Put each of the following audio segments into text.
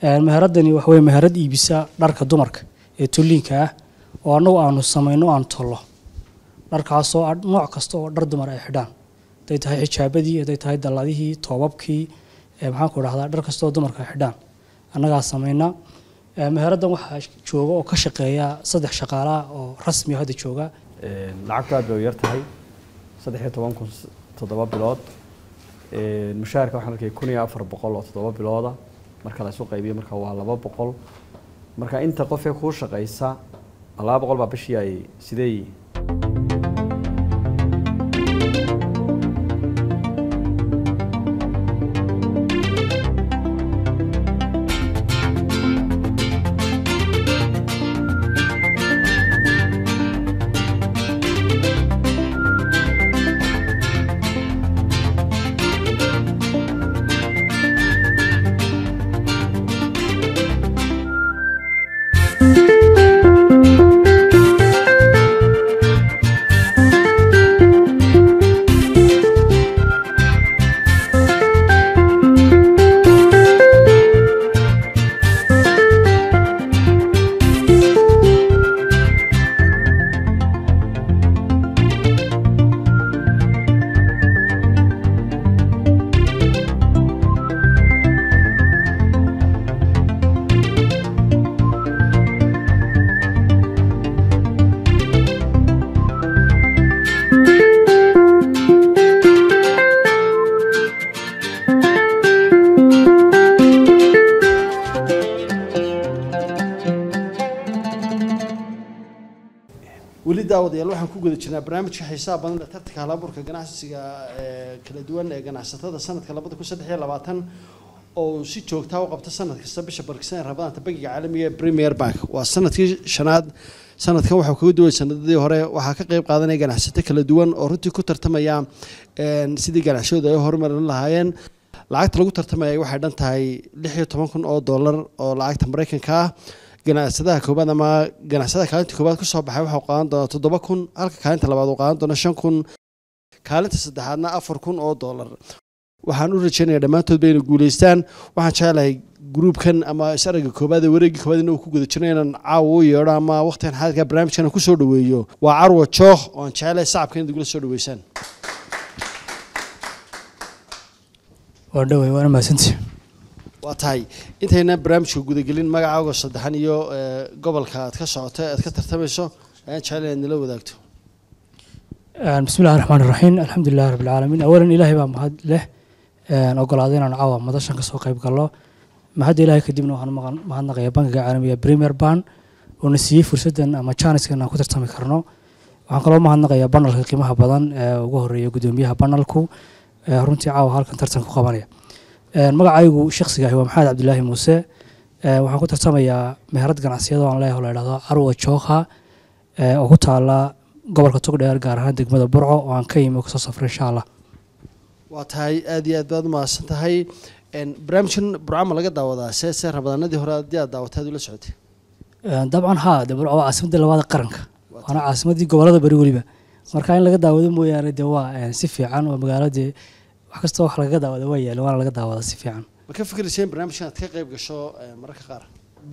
meheradani waxa weye meherad iibisa dharka dumarka ee tolliinka ah oo annagu aanu samayno aan tollo dharkaasoo nooc kasta oo dhar dumar ay xidhaan hadday tahay xijaabadii hadday tahay dalladihii toobabkii maxaanku idhahdaa dhar kasta oo dumarka ay xidhaan annagaa samayna meheraddan waxaa jooga oo ka shaqeeya saddex shaqaalaha oo rasmi hadda jooga lacagtu aad bay u yar tahay saddex iyo toban kun toddoba bilood mushaharka waxaan arkay kun iyo afar boqol oo toddoba bilooda marka la isu qaybiyo marka waa laba boqol marka inta qofee kuu shaqaysa laba boqol baa bishii ay sidee weli daawadayaal waxaan ku guda jirnaa barnaamijka xiisaha badan ee tartanka halaburka ganacsiga ee kala duwan ee ganacsatada sanadka labada kun saddex iyo labaatan oo si joogtaa u qabta sanad kasta bisha barkisan ee rabadaanta bangiga caalamiga ee premier bank waa sanadkii shanaad sanadkan waxaa kaga duway sanadadii hore waxaa ka qeyb qaadanaya ganacsato kala duwan oo runtii ku tartamaya sidii ganacsiyadu ay horumarin lahaayeen lacagta lagu tartamaya waxay dhan tahay lix iyo toban kun oo dollar oo lacagta maraykanka ah ganacsadaha koobaad ama ganacsadaha kaalinta koobaad kusoo baxay waxau qaadan doonaa toddoba kun halka kaalinta labaad uu qaadan doona shan kun kaalinta saddexaadna afar kun oo dollar waxaan u rajeynaya dhammaantoodba inay guuleystaan waxaan jecelahay gruubkan ama isaragga koobaad ee wareeggii koobaad in uu ku guda jiro inaan caawa u yeedho ama waqtigan xaadirka barnaamijkan aan kusoo dhaweeyo waa carwa jookh oo aan jecelahay sacabka inaad igula soo dhaweysaan waa dhowey waana mahadsantihi waa tahay intayna barnaamijka gudagelin magacaaga saddexan iyo gobolka aad ka socoto aad ka tartamayso ayaan jecel inaad nala wadaagto bismi illahi raxmaan iraxiim alxamdu lilahi rabbi alcaalamiin awalan ilaahay baa mahad leh ogolaaday inaan caawa madashan kasoo qayb gallo mahadda ilahay kadibna waxaan mahadnaqaya bankiga caalamiga premier ban oo na siiyey fursaddan ama jaaniskan aan ku tartami karno waxaan kaloo mahadnaqayaa banalka qiimaha badan ee ugu horeeya gudoomiyaha banalku runtii caawa halkan tartan ku qabanaya magacaygu shaksiga ahi waa maxamed cabdilaahi muuse waxaan ku tartamayaa meherad ganacsiyada aan leeyahay oo la idhahdo carwa jookha oo ku taala gobolka togdheer gaar ahaan degmada burco oo aan ka yimi oo kasoo safray insha allah waa tahay aada iyo aad baad umahadsan tahay barnaamijkan burcama laga daawadaa see see rabadaanadii hore haddii aad daawatay aad ula socotay dabcan haa de burco waa caasimadii labaada qaranka waana caasimadii gobolada bari weliba marka in laga daawado mooyaane de waa si fiican waa magaaladee wax kastoo wax lagaga daawada waa yaala waana laga daawada si fiican ma ka fikiraysa in barnaamijkan aad ka qayb gasho mararka qaar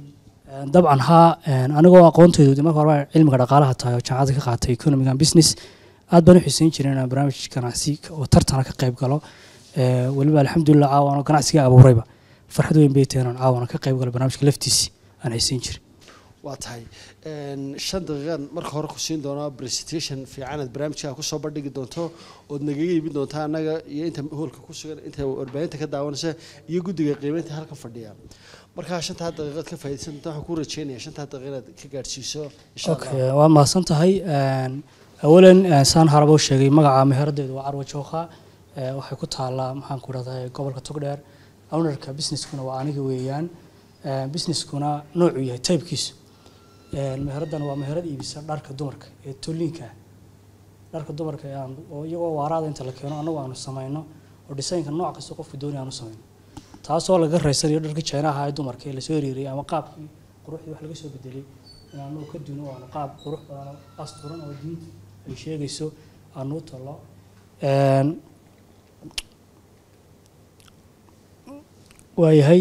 dabcan haa anigoo aqoontaydu de marka horeba cilmiga dhaqaalaha tahay oo jaamacadda ka qaatay economic and business aad baan u xiiseyn jiray inaan barnaamij ganacsi oo tartana ka qayb galo weliba alxamdulilah caawana ganacsiga abuurayba farxad weyn bay tahay inaan caawana ka qayb galo barnaamijka laftiisi aan xiiseyn jiray waa tahay shan daqiiqaan marka hore ku siin doono presentation fiican aad barnaamijka kusoo bandhigi doonto ood nagaga iibin doonta annaga iyo inta hoolka ku sugan inta warbaahinta ka daawanaysa iyo guddiga qiimeynta halkan fadhiya markaa shantaa daqiiqaad ka faa'iidaysan doonta waxaan ku rajeynaya shantaa daqiiqa inaad ka gaadhsiiso insha okay waad mahadsan tahay awalan saan haraba u sheegay magaca meheraddeedu waa carwa jookha waxay ku taalaa maxaan ku dhahday gobolka togdheer ownerka businesskuna waa aniga weeyaan businesskuna noocuu yahay typekiisu meheraddan waa meherad iibisa dharka dumarka ee tolliinka ah dharka dumarka ee aan oo iyagoo waaraada inta la keeno annagu aanu samayno oo dhisaynka nooc kasta qofku doonaya aanu samayno taasoo laga raysanayo dharkii jeenaha ee dumarka ee lasoo hiriiriyay ama qaabkii quruxdii wax laga soo bedelay in aanu ka duno aanu qaab qurux badan asturan oo diinta ay sheegayso aanu u talo waayahay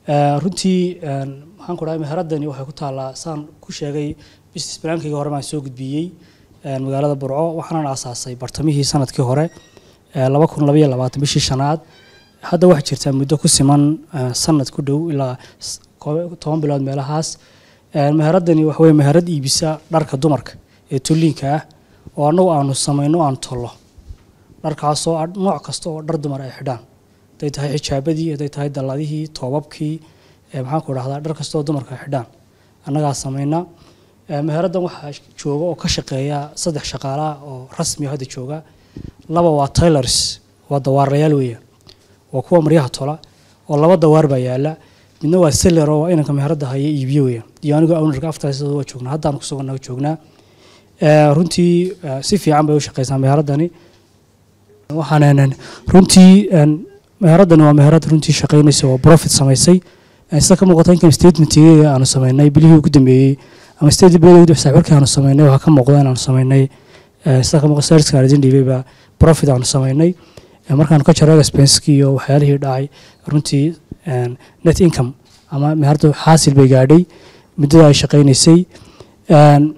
Eh, runtii een, maxaan ku dhahay meheradani waxay ku taallaa saan ku sheegay business plankayga hore baan soo gudbiyey een, magaalada burco waxaanan aasaasay bartamihii sanadkii hore eh, laba kun labaiyo labaatan bishii shanaad hadda waxaa jirtaa muddo ku siman eh, sanad ku dhow ilaa s- koob- toban bilood meelahaas Eh, meheradani waxa weye meherad iibisa dharka dumarka ee tulliinka ah oo annagu aanu samayno aan tollo dharkaasoo ah nooc kasta oo dhar dumar ay xidhaan hadday tahay xijaabadii hadday tahay dalladihii toobabkii eh, maxaan ku dhahdaa dhar kasta oo dumarka ay xidhaan annagaa samayna Eh, meheraddan waxaa jooga oo ka shaqeeya saddex shaqaalaha oo rasmi ah hadda jooga laba waa tailors waa dawaarayaal weeyaan waa kuwa maryaha tola oo laba dawaar baa yaala midna waa seller oo waa inanka meheradda haya iibiyo weeyaan iyo anigoo ownerka aftaasada waa joognaa haddaan ku sugannaha joognaa Eh, runtii eh, si fiican bay u shaqeysaa meheradani waxaan runtii een, meheradani waa meherad runtii shaqeynaysa oo profit samaysay Eh, sida ka muuqata income statementkeega aanu sameynay bilihii ugu dambeeyey ama state bilowgii xisaabirkii aanu sameynay waxaa ka muuqda inaanu sameynay eh, sida ka muuqata serviceka aan idin dhiibay baa profit aanu sameynay Eh, markaanu ka jaro expensekii iyo waxyaalihii dhacay runtii een, net income ama meheradu xaasil bay gaadhay muddada ay shaqeynaysay Een,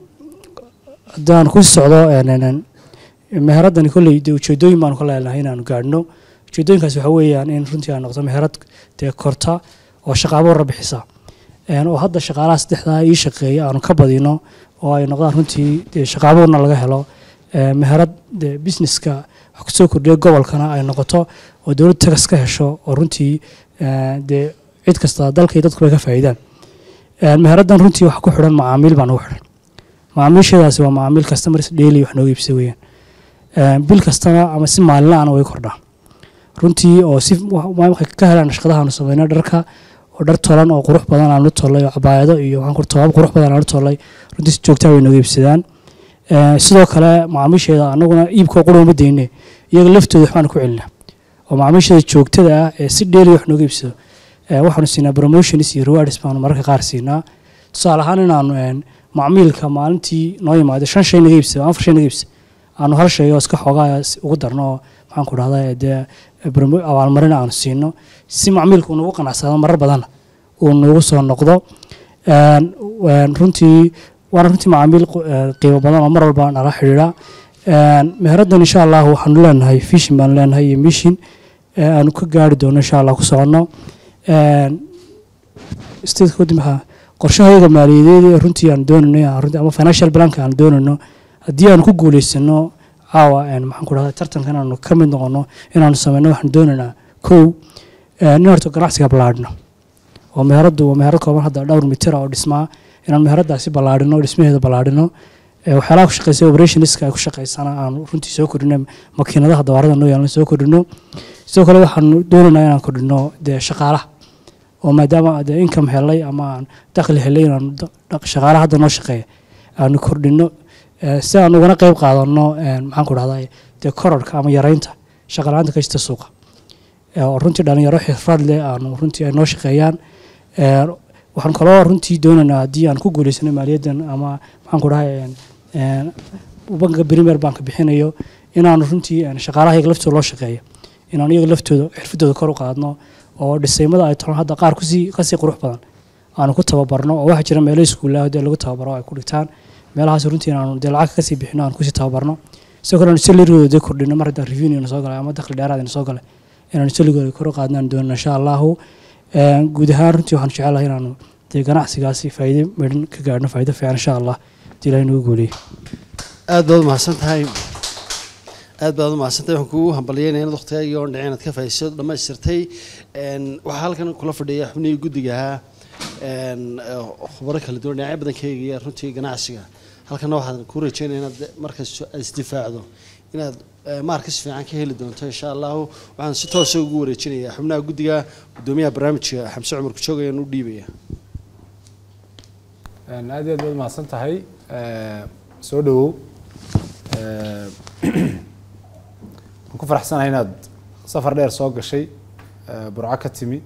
haddaan ku socdo een, een, een, meheradani kolley dee ujeedooyin baanu ka leenahay inaanu gaadhno ujeedooyinkaas waxa weeyaan in runtii ay noqdo meherad dee korta oo shaqaabo wara bixisa Een, oo hadda shaqaalaha saddexdaa ii shaqeeya aanu ka badino oo ay noqdaan runtii dee shaqaaboorna laga helo Ee, meherad dee businesska wax kusoo kordhiya gobolkana ay noqoto oo dowlad tagas ka hesho oo runtii ee, dee cid kasta dalka iyo dadku bay ka faa'iidaan Een, meheraddan runtii waxa ku xidhan macaamiil baa nagu xidhan macaamiisheedaasi waa macaamiil customers daily wax nooga iibsa weeyaan Een, bil kastana ama si maalinlaana way kordhaa runtii oo si wa- wa- waxay ka helaan shaqadahaanu sameyno dharka oo dhar tolan oo qurux badan aanu tollay oo cabaayado iyo waxaan ku toobab qurux badan aanu tollay runtii si joogtaa way nooga iibsadaan Ee, sidoo kale macaamiisheeda anaguna iibkoo qura uma deyne iyaga laftooda waxbaanu ku celinaa oo macaamiisheeda joogtada ah ee si dheeli wax nooga iibsado ee, waxaanu siinaa promotions iyo rewards baanu mararka qaar siinaa tusaale ahaan inaanu een, macmiilka maalintii noo yimaado shan shay naga iibsado afar shay naga iibsado aanu hal shay oo iska xoogaa si- ugu darno oo maxaan ku dhahdaa dee promo- abaalmarin aanu siino si macmiilka uu nagu qanacsado marar badanna uu nagu soo noqdo Een, een, runtii waana runtii macaamiil qu- ee, qiimo badan oo mar walba nala xidhiidha Een, meheraddan insha allah waxaanu leenahay fishin baanu leenahay iyo mishin ee aanu ka gaari doono insha allah ku soconno Een, stateska waddan maxaa qorshahayaga maaliyadeed ee runtii aan doonayno aan runtii ama financial planka aan doonayno haddii aanu ku guuleysano caawa een, maxaan ku dhahdaa tartanka inaanu ka mid noqono inaanu sameyno waxaan doonaynaa kow een, in horta ganacsiga ballaadhino oo meheraddu waa meherad kooban hadda dhowr mitira oo dhismaa inaan meheradaasi ballaadhino dhismaheeda ballaadhino Ee, waxyaalaha ku shaqeysa operationska ay ku shaqeysana aanu runtii soo kordhino makiinadaha dawaarada noo yaalan soo kordhino sidoo kale waxaanu doonaynaa inaan kordhino dee shaqaalaha oo maadaama dee income helay ama aan dakhli helay inaanu da- da- shaqaalaha hadda noo shaqeeya aanu kordhino Ee, si aan ugana qeyb qaadano een, maxaan ku dhahdaa dee kororka ama yareynta shaqalaanta ka jirta suuqa Ee, oo runtii dhalinyaro xirfad leh aanu runtii ay noo shaqeeyaan Ee, waxaan kaloo runtii doonaynaa haddii aan ku guuleysano maaliyaddan ama maxaan ku dhahay een, een, banka premier bank bixinayo inaanu runtii een, shaqaalaha iyaga laftooda loo shaqeeyo inaanu iyaga laftooda xirfadooda kor u qaadno oo dhisaymada ay tolan hadda qaar kusii kasii qurux badan aanu ku tababarno oo waxaa jira meelo iskuulaha dee lagu tababaro oo ay ku dhigtaan meelahaas runtii inaanu dee lacag kasii bixino aan kusii tababarno sidoo kale aanu salarigooda dee kordhino mar haddaan revenue soo galay ama dakhli dheeraad ina soo galay inaanu saligooda kor u qaadno aan doonno insha allahu Een, guud ahaan runtii waxaan jecelahay inaanu dee ganacsigaasi faa'iido midhan ka gaadhno faa'iido fiican insha allah hadii ilahay nagu guuleeyo aad baad umahadsan tahay aad baad umahadsan tahay waxaan kugu hambalyeynaya inaad waqtigaaga oo dhicin aad ka faa'iidayso dhammaystirtay Een, waxaa halkan kula fadhiya xubnihii guddiga ahaa een, eh, khubaro kala duwan dhinacyo badan ka eegaya runtii ganacsiga halkana waxaan ku rajeynaya inaad markas aad isdifaacdo inaad eh, maarkas fiican ka heli doonto insha allahu waxaan si toosa ugu wareejinayaa xubnaha guddiga gudoomiyaha barnaamijka xamse cumar kujoog ayaan u dhiibaya Een, aad iyo aad baad mahadsan tahay Ee, soo dhawow Ee, waan ku faraxsanahay inaad safar dheer soo gashay ee, burco ka timi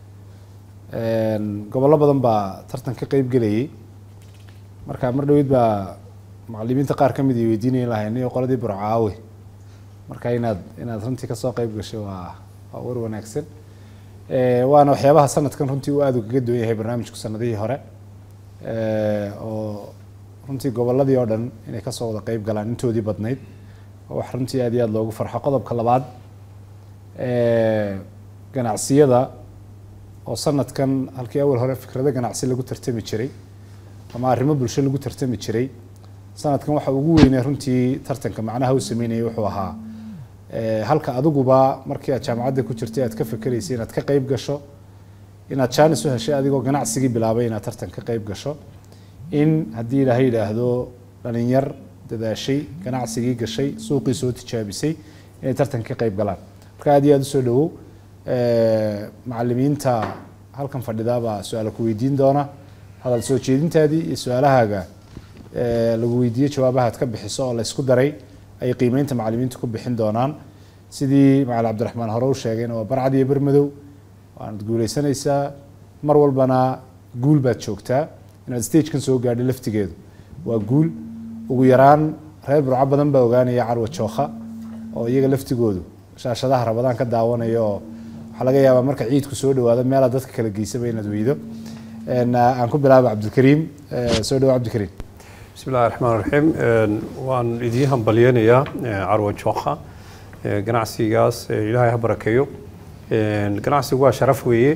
Een, gobollo badan baa tartan ka qeyb gelayay marka mar dhaweyd baa macallimiinta qaar ka mid ay weydiinayeen lahayn iyo qoladii burco aawe marka inaad inaad runtii kasoo qeyb gashay waa waa war wanaagsan Eh, waana waxyaabaha sanadkan runtii uu aada ugaga duwan yahay barnaamijku sanadihii hore Eh, oo runtii gobolladii oo dhan inay kasoo wada qeyb galaan intoodii badnayd oo wax runtii aad iyo aad loogu farxo qodobka labaad eh, ganacsiyada oo sanadkan halkii awal hore fikrado ganacsi lagu tartami jiray ama arrimo bulsho lagu tartami jiray sanadkan waxa ugu weynee runtii tartanka macnaha uu sameynayay wuxuu ahaa eh, halka adiguba markii aad jaamacadda ku jirtay aad ka fikeraysay inaad ka qeyb gasho inaad jaanis u heshay adigoo ganacsigii bilaabay inaad tartan ka qeyb gasho in haddii ilaahay yidhaahdo dhalinyar dadaashay ganacsigii gashay suuqii soo tijaabisay inay tartan ka qeyb galaan marka aad iyo aad usoo dhawow Eh, macalimiinta halkan fadhidaabaa su-aala ku weydiin doona hadal soo jeedintaadii iyo su-aalahaaga eh, lagu weydiiye jawaabahaad ka bixiso oo la isku daray ay qiimeynta macalimiinta ku bixin doonaan sidii macalin cabdiraxmaan hore u sheegayna waa barcad iyo bermadow waanad guuleysanaysaa mar walbana guul baad joogtaa inaad stagekan soo gaadhay laftigeedu waa guul ugu yaraan reer burco badan baa ogaanaya carwa jookha oo iyaga laftigoodu shaashadaha rabadaan ka daawanaya oo waxaa laga yaabaa marka ciidku soo dhawaado meelaa dadka kala geysaba inaad weydo En, ah, aan ku bilaaba cabdilkariim Eh, soo dhawo cabdilkariim بسم الله الرحمن الرحيم waan idiin hambalyeynayaa carwo jookha ganacsigaas ilaahay ha barakeeyo ganacsigu waa sharaf weeye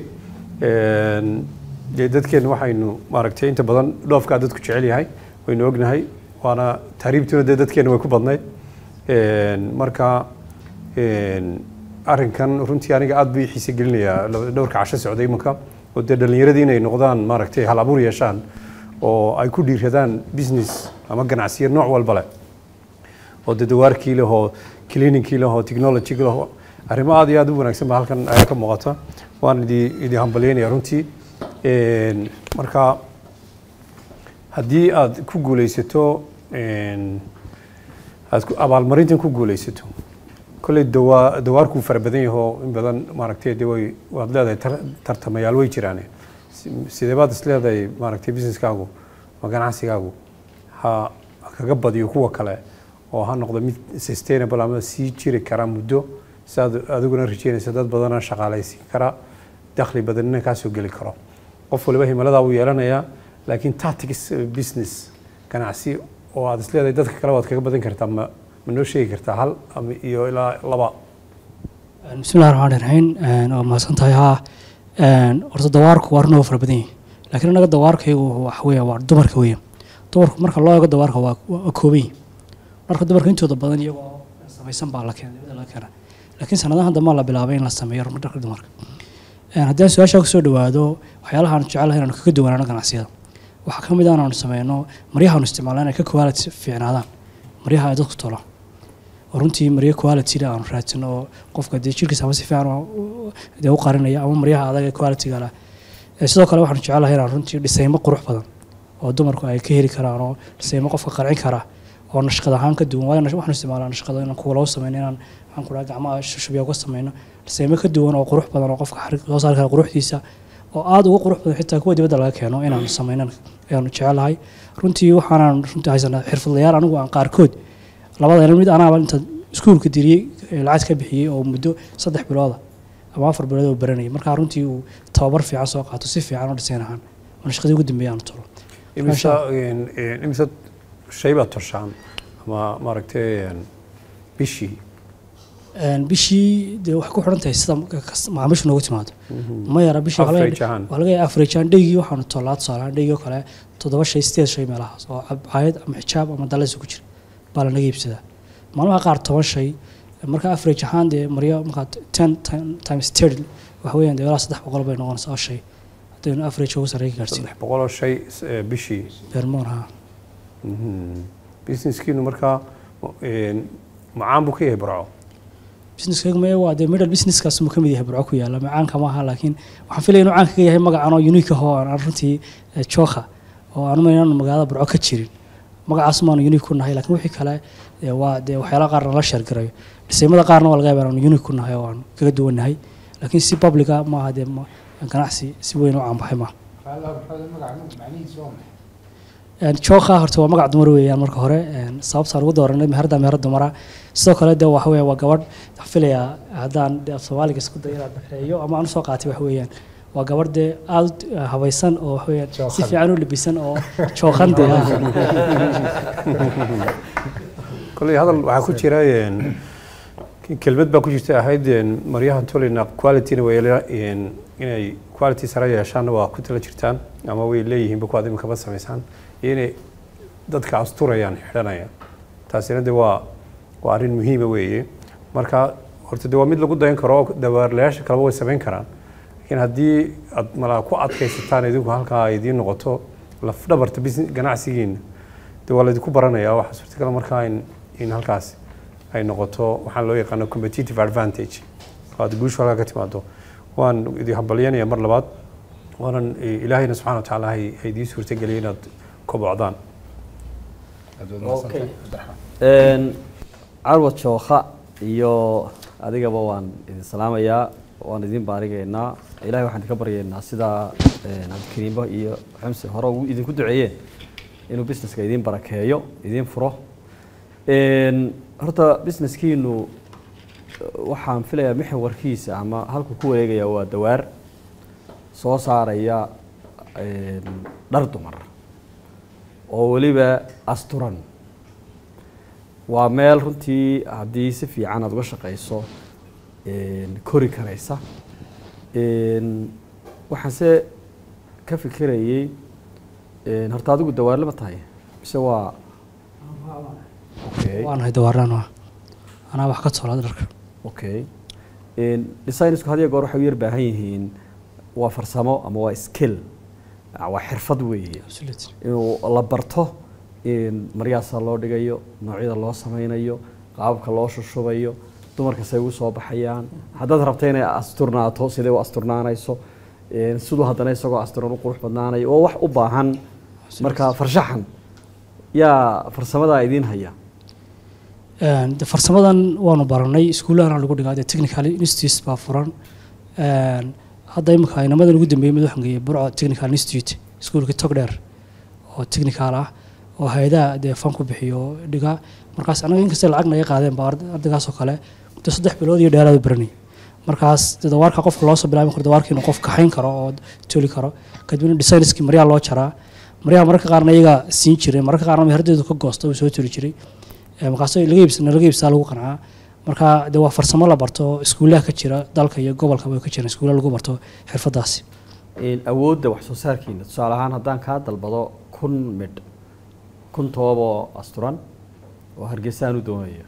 dee dadkeena waxaynu maaragtay inta badan dhoofkaa dadku jecel yahay waynu ognahay waana tahriibtuna dee dadkeena way ku badnayd marka arrinkan runtii aniga aad buu ii xiise gelinayaa dhowrka casho socday imanka oo dee dhallinyaradii inay noqdaan maaragtay hal abuur yeeshaan oo ay ku dhiiradaan business ama ganacsiyo nooc walba leh oo dee dawaarkii leh oo cleaningkii leh oo technology leh oo arrimo aad iyo aad u wanaagsan baa halkan ayaa ka muuqata waan idi idi hambalyeynaya runtii marka haddii aad ku guuleysato aad ku- abaalmarintan ku guuleysato kolley dawaa dawaarkuu fara badan yahoo in badan maaragtay de way waad leedahay tar- tartamayaal way jiraan Si- sidee baad is leedahay maaragtay businesskaagu ama ganacsigaagu ha ha kaga badiyo kuwa kale oo ha noqdo mid sustainable ama sii jiri kara muddo si aad adiguna rajeynaysa dad badana shaqaalaysiin kara dakhli badanina kaa soo geli karo qof waliba himaladaa wuu yeelanayaa laakiin tactics business ganacsi oo aad is leedahay dadka kale waad kaga badan kartaa ma ma noo sheegi kartaa hal ama iyo ilaa laba bismillahi raxmaan raxiim waa mahadsan tahay haa horta dawaarku waa runoo fara badan yahay laakiin annaga dawaarkaygu waxa weya waa dumarka weya dumarku marka loo eego dawaarka waa waa kooban yihin marka dumarka intooda badan iyagoo samaysan baa la keenay dibadda laga keena laakiin sanadahan dambe la bilaabay in la sameeyo dharka dumarka haddii aan su-aasha kusoo dhawaado waxyaalaha aan jecelahay inaanu kaga duwanaano ganacsiyada waxaa ka mid ah inaanu sameyno maryahaanu isticmaalna inay ka quality fiicnaadaan maryaha ay dadku tolaan oo runtii maryo quality aanu raadsano oo qofka dee jirkiisa ama si fiican u- dee u qarinaya ama maryaha adag ee quality-ga leh Eh, sidoo kale waxaanu jecelahay inaan runtii dhisaymo qurux badan oo dumarku ay ka heli karaan oo dhisaymo qofka qarcin kara oo nashqad ahaan ka duwan waayo nash- waxaanu isticmaalaa nashqada inaan kuwa lagu sameyno inaan waxaan ku dhaha gacmaha shushubya uga sameyno dhisaymo ka duwan oo qurux badan oo qofka xarig soo saari kara quruxdiisa oo aada uga qurux badan xitaa kuwa dibadda laga keeno inaanu sameynan ayaanu jecelahay runtii waxaanaan runtii haysanaa xirfadlayaal anigu aan qaarkood labada mid anaaba inta iskuulka diriyey ee lacag ka bixiyey oo muddo saddex bilooda ama afar bilood oo baranayay markaa runtii uu tababar fiican soo qaato si fiican u dhisayn ahaan oo nashqadii ugu dambeeyay aanu tolo imisa imisa shay baad toshaan ama maaragtay bishii Een, bishii dee waxay ku xidhan tahay sida kas- macaamiishu noogu timaado ma yara bishii waxaa laga Average ahaan. waxaa laga yaaba average ahaan dhaygii waxaanu tollaa tusaalehaan dhaygii oo kale toddoba shay sideed shay meelahaas oo caayad ama xijaab ama dalas ku jira baa lanaga iibsadaa maalmaha qaar toban shay marka average ahaan dee maryo markaad ten time- times thirty waxa weeyaan dee ilaa saddex boqol bay noqonaysaa oo shay haddaynu average ugu sarreeya ka gaarsiin saddex boqol oo shay eh, bishii beermoon haa businesskiinu markaa een, macaan buu ka yahay barco businesskaygu maya waa dee middle businesskaas muu ka mid yahay burco ku yaalla macaanka maaha laakiin waxaan filaya inuu caanka ka yahay magacan oo unique ah oo aan aan runtii eh, jooka oo aan uma inaanu magaalada burco ka jirin magacaas maanu unique ku nahay laakiin wixii kale eh, waa dee waxyaalaha qaarna la sheergarayo dhisaymada qaarna waa laga yaaba inaanu unique ku nahay oo aan kaga duwannahay laakiin si publica maaha dee ma- ganacsi si weyn u caanbaxay maaha jooka horta waa magac dumar weeyaan marka hore sababtaan ugu dooranay meherda meherad dumara sidoo kale de waxa weeye waa gabadh waxaan filayaa haddaan de af soomaaliga isku dayo inaan baxreeyo ama aan usoo qaatay wax weeyaan waa gabadh dee aada u habaysan oo wax weeyaan si Jookan. fiican u labisan oo jookan de ah koley hadal waxaa ku jira een, kelmad baa ku jirta ahayd een, maryahan tolina qualityna way le- een, inay quality sare yeeshaanna waa ku tala jirtaan ama way leeyihiinba kuwaad iminkaba samaysaan iyo inay dadka asturayaan xidhanayaan taasina de waa waa arrin muhiima weeye marka horta de waa mid lagu dayan karo dabaarlayaasha kaleba way samayn karaan laakiin haddii aad malaa ku adkaysataan idinku halkaa ay idiin noqoto lafdhabarta business ganacsigiina de waa laydinku baranayaa waxaa suurtagal markaa in in halkaas ay noqoto waxaan loo yaqaano competitive advantage oo aad guushu halkaa ka timaado waan idin hambalyanaya mar labaad waanan eh, ilaahayna subxana wa tacaala hay hay idiin suurtageliya inaad kobocdaan Aad baad mahadsantahay, Cabdiraxmaan. Een, carwad jookha iyo adigaba waan idin salaamayaa waan idin baarigaynaa ilahay waxaan idinka baryaynaa sidaa een, cabdikariimba iyo xamse hore ugu idinku duceeyeen inuu businesska idin barakeeyo idin furo Een, horta businesskiinu waxaan filayaa mixwarkiisa ama halkuu ku wareegaya waa dawaar soo saaraya een, dhar dumar oo weliba asturan waa meel runtii haddii si fiican aad uga shaqayso een, kori karaysa Een, waxaanse ka fikirayay een, horta adigu dawaarle ma tahay mise waa okay waanahay dawaaraan waa anaa wax ka toolaa dharka okay Een, designsku had iyo goor waxay u yar baahan yihiin waa farsamo ama waa skill ah, waa xirfad weeye Absolutely. inuu la barto in maryaasa loo dhigayo noocyada loo sameynayo qaababka loo shushubayo dumarka say ugu soo baxayaan haddaad rabta inay asturnaato sidee u asturnaanayso een, siduu haddana isagoo asturan u qurux badnaanayo oo wax u baahan marka farshaxan yaa farsamadaa idiin haya Een, de farsamadan waanu baranay iskuullahana lagu dhigaa dee technical institute baa furan Een, hadda imika inamadan ugu dambeeyey mid waxaan geeyey burco technical institute iskuulka togdheer oo technical ah oo hay-adaha dee fan ku bixiyo dhiga markaas anaga inkastay lacag naga qaadeen ba ard- ardaygaas oo kale muddo saddex bilood iyo dheeraad baranay markaas dee dawaarka qofka loo soo bilaabi karo dawaarka inuu qof kaxayn karo oo toli karo kadibna designskii maryaha loo jaraa maryaha mararka qaarna iyaga siin jiray mararka qaarna meherdeedu ka goosta uu soo toli jiray Ee, markaas laga iibsana laga iibsaa lagu qancaa marka de waa farsamo la barto oo iskuulaha ka jira dalka iyo gobolka way ka jiraan iskuulaha lagu barto xirfadaasi Een, awoodda wax soo saarkiina tusaale ahaan haddaan kaa dalbado kun midh kun tooboo asturan oo hargeysaan u doonayo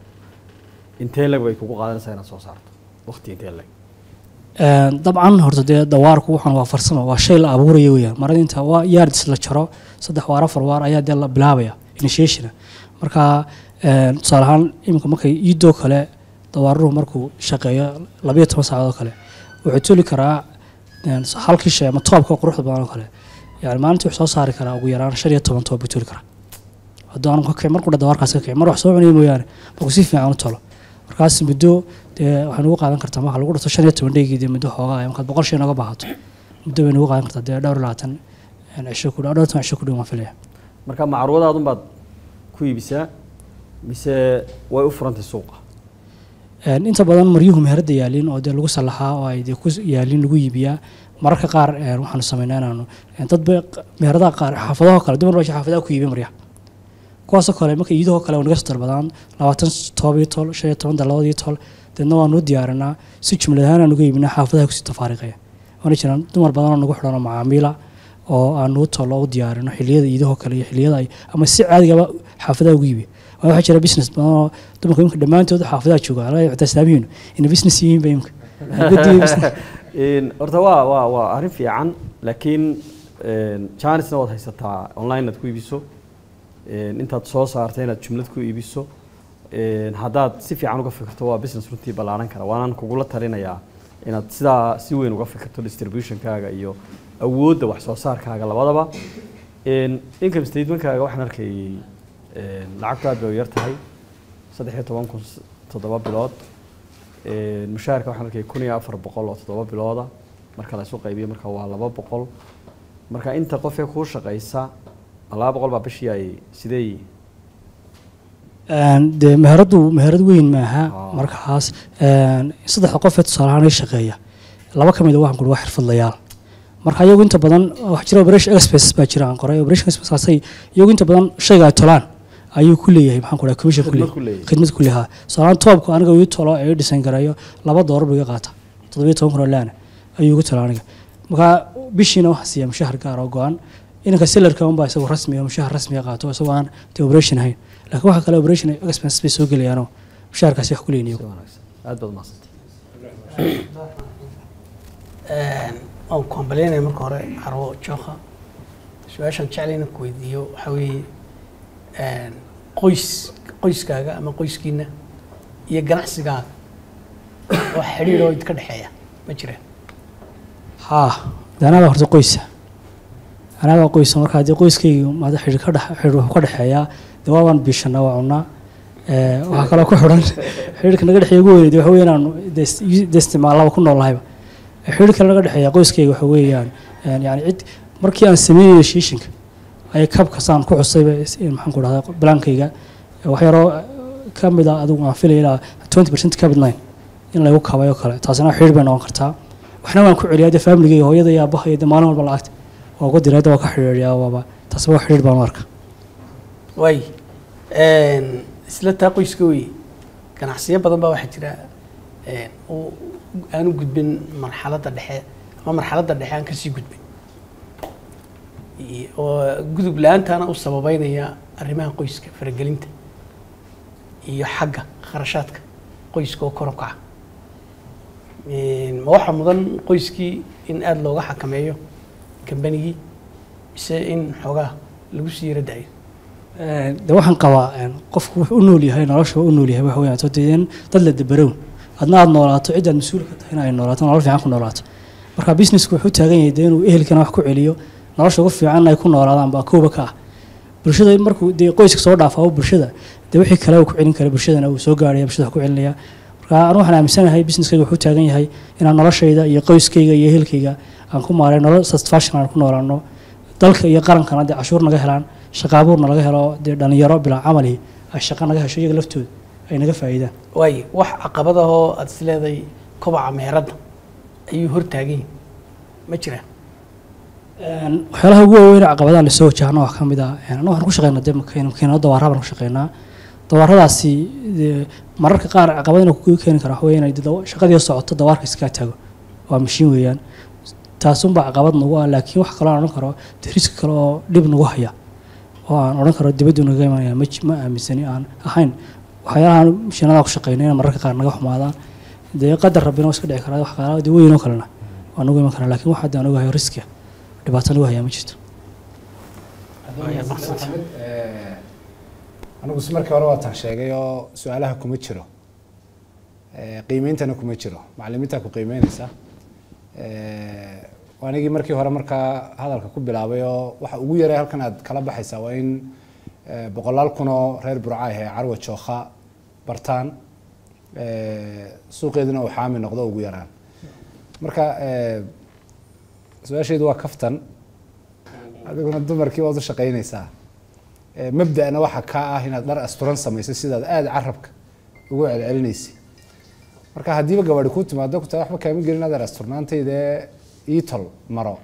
intee lag bay kugu qaadanaysaa inaad soo saarto waqti intee lag Een, dabcan horta dee dawaarku waxaan waa farsamo waa shay la abuuraya weeyaan marada inta waa yaardis la jaro saddex waar afar waar ayaa dee la bilaabaya initiationa marka een, tusaale ahaan iminka markay iidoo kale dawaaruhu markuu shaqeeyo labayo toban saacadood oo kale wuxuu toli karaa een, halkii shay ama toobka quruxda badan oo kale yani maalintii wuxuu soo saari karaa ugu yaraan shan iyo toban toob buu toli karaa hadduu aanu ka kicin markuu dha dawaarkaas ka kicin mar wax soo cunaya mooyaane markuu si fiican u tolo markaas muddo dee waxay nagu qaadan kartaa marka lagu dhirto shan iyo toban dheygii dee muddo xoogaa ah, markaad boqol shay nooga baahato muddo bay nagu qaadan kartaa dee dhowr iyo labaatan een, cisho ku dhowr toban cisho ku dhow waan filaya marka macruudaadun baad ku iibisaa mise way u furantay suuqa Een, inta badan maryuhu meherada yaalin oo dee lagu salaxaa oo ay dee ku yaalin lagu iibiyaa mararka qaar een, waxaanu sameynaa inaanu een, dad ba meheradaha qaar xaafadaha kale dumar baa xaafadaha ku iibiya maryaha kuwaasoo kale marka iidahoo kale waa naga soo dalbadaan labaatan toob iyo tol shan iyo toban dalabaad iyo tol deedna waanu u diyaarinaa si jumlad ahaan aanu uga iibinaa xaafadaha kusii tafaariqaya waana jiraan dumar badan oo nagu xidhan oo macaamiila oo aanu u tolo u diyaarino xilliyada iidahoo kale iyo xilliyada ay ama si caadigaba xaafadaha ugu iibiya waa waxaa jira business badan oo dumarka imika dhammaantood xaafadaha jooga ala xitaa islaamihiinu ina business yihiin ba imika guddiga business Een, horta waa waa waa arrin fiican laakiin een, janisna waad haysataa online inaad ku iibiso een, intaad soo saartay inaad jumlad ku iibiso een, haddaad si fiican uga fikirto waa business runtii ballaaran kara waanaan kugula talinayaa inaad sidaa si weyn uga fikirto distributionkaaga iyo awoodda wax soo saarkaaga labadaba Een, income statementkaaga waxaan arkayay een, lacagtu aad bay u yar tahay saddex iyo toban kun s- toddoba bilood Een, mushaharka waxaan arkay kun iyo afar boqol oo toddoba bilooda marka la isu qaybiyo marka waa laba boqol marka inta qofee kuu shaqaysa laba boqol baa bishii ay sidee Een, dee meheradu meherad weyn maaha Ah. markaas een, saddexda qof ee tusaale ahaan ay shaqeeya laba ka mid a waxaan kuri waa xirfadlayaal marka iyagu inta badan waxaa jira operation express baa jira aan qoray operation expresskaasay iyagu inta badan shayga ay tolaan ayuu ku leeyahay maxaan ku dhahay commission ku Khidmad ku leeyahay leeyahay. khidmad ku leeyahay tusaale toobku aniga uu tolo ee ii dhisan garayo laba doolar buu iga qaata toddobiyo toban kun oo laana ayuu igu tala aniga marka bishiina waxaa siiya mushahar gaar oo go-an inanka sellarka unbaa isagu rasmi oo mushahar rasmiga qaato isagoo aan dee operation ahayn laakiin waxa kale operation expenses bay soo gelayaanoo mushaharkaasi wax ku leeyihin si iyagu wanaagsan aad baad mahadsantay waan ku hambalyaynaya marka hore carwo jooka su-aashaan jeclayna ku weydiiyo waxaa weeye qoys qoyskaaga ama qoyskiina iyo ganacsigaaga wax xidhiir oo idinka dhexeeya ma jiraan haa de anaga horta qoysa anaga qoysa marka haddii qoyskayga maada xidhiir ka dhex xidhiir wuxuu ka dhexeeyaa dee waa waan biishanaa waa cunaa Ee, waxaa kaloo ku xidhan xidhiirka naga dhexeeya ugu weyneed waxa weeye inaanu dee is- dee isticmaalaba ku noolnahayba xidhiirka naga dhexeeya qoyskayga waxa weeyaan een, yani cid markii aan sameynayay shiishinka ayay kabka saan ku xusayba is- in maxaan ku dhahdaa balaankayga wax yaroo eh, ka mid a adigu aan filaya ilaa twenty percent cabit line in lagu kabay oo kale taasina xidhiir bay noqon kartaa waxna waan ku celiyaa dee familigayga hooyada iyo aabaha iyo dee maalin walba lacagta waa uga diray hadda waa ka xidhiiriyaa waaba taasba waa xidhiir baan u arka waay isla taa qoyska weye ganacsiyo badan baa waxaa jira een, uu aanu gudbin marxaladda dhexe ama marxaladda dhexe aan kasii gudbin iyo- oo gudub la-aantaana u sababeynaya arrimaha qoyska faragelinta iyo xagga kharashaadka qoyska oo kor u kaca Een, ma waxaa mudan qoyskii in aada looga xakameeyo kambanigii mise in xoogaa lagu sii yara daayo Een, de waxaan qabaa een, qofku wuxuu u nool yahay nolosha u nool yahay waxa weeyaan soo dee in dad la dabarown adna aad noolaato cid aad mas-uul ka tahay in ay noolaato nolol fiican ku noolaato marka businessku wuxuu taagan yahay dee inuu ehelkana wax ku celiyo nolosha ugu fiican ay ku noolaadaan baa kooba ka ah bulshada markuu dee qoyska soo dhaafaa bulshada dee wixii kale uu ku celin kara bulshadana uu soo gaaraya bulshada wax ku celinaya marka anu waxaan aaminsanahay businesskayga wuxuu taagan yahay inaan noloshayda iyo qoyskayga iyo ehelkayga aan ku maaray nolol satisfaction aan ku noolaano dalka iyo qarankana dee cashuur naga helaan shaqa abuurna laga helo dee dhalinyaro bilaa camali ay shaqa naga hesho iyaga laftooda ay naga faa'iidaan waayo wax caqabadahoo aada is leedahay kobaca meheradda ayuu hortaagan yihin ma jiraan Een, waxyaalaha ugu waaweyn ee caqabadaha lasoo wajahno waxaa ka mid ah een, annagu waxaan ku shaqeynaa dee makiin- makiinado dawaara baan ku shaqeynaa dawaaradaasi dee mararka qaar caqabadina ku keeni kara waxa weeye inay dee dawa- shaqadii socoto dawaarka iskaga taago waa mashiin weeyaan taasunbaa caqabad nagu ah laakiin wax kaloo aan odhan karo dee riski kale oo dhib nagu haya oo aan odhan karo dibaddu naga imanaya ma ji- ma aaminsani aan ahayn waxyaalahan mashiinada ku shaqeyno inay mararka qaar naga xumaadaan dee qadar rabbina waa iska dhici karaa wax qaala dee weyn oo kalena waa nagu iman karaa laakiin wax hadda aan ogahay riskiga dhibaato nagu hayaa ma jirto anigu si markii hore waatan sheegay oo su-aalaha kuma jiro Eh, qiimeyntana kuma jiro macalimiintaa ku qiimeyneysa Eh, waa anigii markii hore markaa hadalka ku bilaabay oo waxa ugu yaray halkan aad kala baxaysaa waa in eh, boqolaal kun oo reer burca ah ee carwa jookha bartaan Eh, suuqeeduna uu xaami noqdo ugu yaraan marka eh, su-aashaydu waa kaftan adiguna dumarkii waad u shaqeyneysaa Eh, mabda'na waxa kaa ah inaad dhar asturan samayso sidaad aada carabka ugu celcelinaysay marka haddiiba gabadhi kuu timaado ku taa waxba kaama gelin adeer asturnaantayda ii tol maro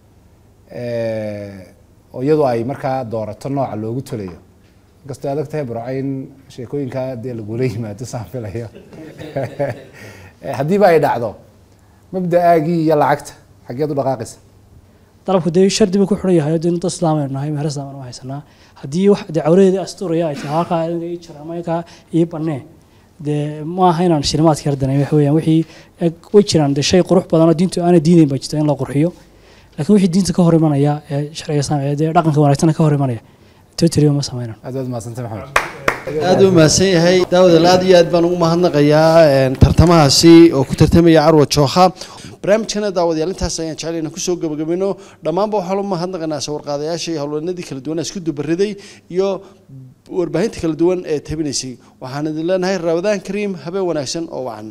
Eh, oo iyadu ay markaa doorato nooca loogu tolayo inkastoo adag tahay burca in sheekooyinkaa dee lagula yimaado saan filayo Eh, haddiiba ay dhacdo mabda'aagii iyo lacagta xaggeed u dhaqaaqaysa dalabku dee shardi buu ku xiran yahay dee dad islaam aynu nahay meher islaam aynu haysanaa haddii wax dee cawradeeda asturaya ay tahay halkaa adiga ii jira ama kaa ii bannee dee ma aha inaan shilimaadka yardanay waxa weeyaan wixii eg way jiraan dee shay qurux badan oo diintu aanay diidayn baa jirta in la qurxiyo laakiin wixii diinta ka hor imanaya ee sharciga islaamka ee dee dhaqanka wanaagsan ka hor imanaya totally ma sameynaan aad baad mahadsantay maxamed aad u mahadsan yahay daawadal aad iyo aad baan ugu mahadnaqayaa een, tartamahaasi oo ku tartamaya carwa jookha barnaamijkana daawadayaal intaas ayaan jecel inaan kusoo gabagabino dhammaanba waxaa lu mahadnaqaynaa sawirqaadayaasha iyo howlwanadii kala duwan ee isku dubariday iyo warbaahinta kala duwan ee tabinaysay waxaan idin leenahay ramadaan kariim habeen wanaagsan oo wacan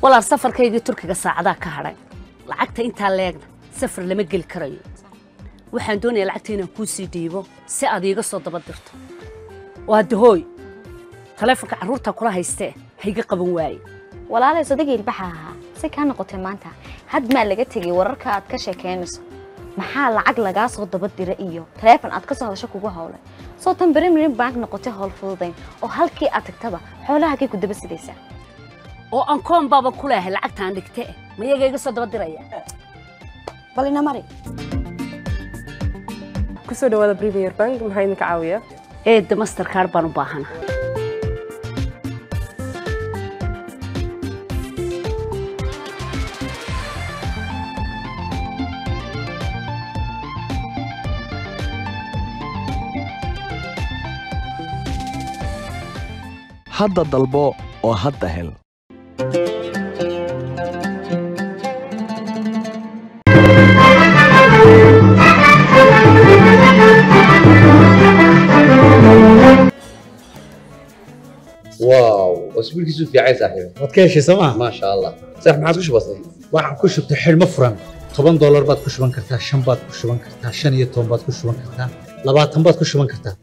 walaal safarkaygii turkiga saacadaa ka hadhay lacagta intaa leegna safar lama geli karayo waxaan doonayaa lacagta inaan kuu sii dhiibo si aad iiga soo daba dirto waa dahooy taleefonka carruurta kula haystee hayga qaban waaye walaalay sodageel baxa ahaa si kaa noqotay maanta had maa laga tegay wararka aad ka sheekeynayso maxaa lacag lagaa soo daba dira iyo taleefon aad ka soo hadasho kugu howlay soo tan berimirin bank noqotay howl fududayn oo halkii aad tagtaba xoolaha kay ku daba sidaysaa oo aan koon baaba ku leehay lacagtaan dhigte ma iyaga iga soo daba diraya bal ina mari kusoo dhawaada premier bank maxaa idinka caawiya eedda masterkaar baan u baahana hadda dalbo oo hadda hel واو اسبوعك في عين صاحبي waad ka heshay sooma ما شاء الله صح ما عاد بسيط waxaan ku shubtay xidhmo furan toban doolar baad ku shuban kartaa shan baad ku shuban kartaa shan iyo toban baad ku shuban kartaa labaatan baad ku shuban kartaa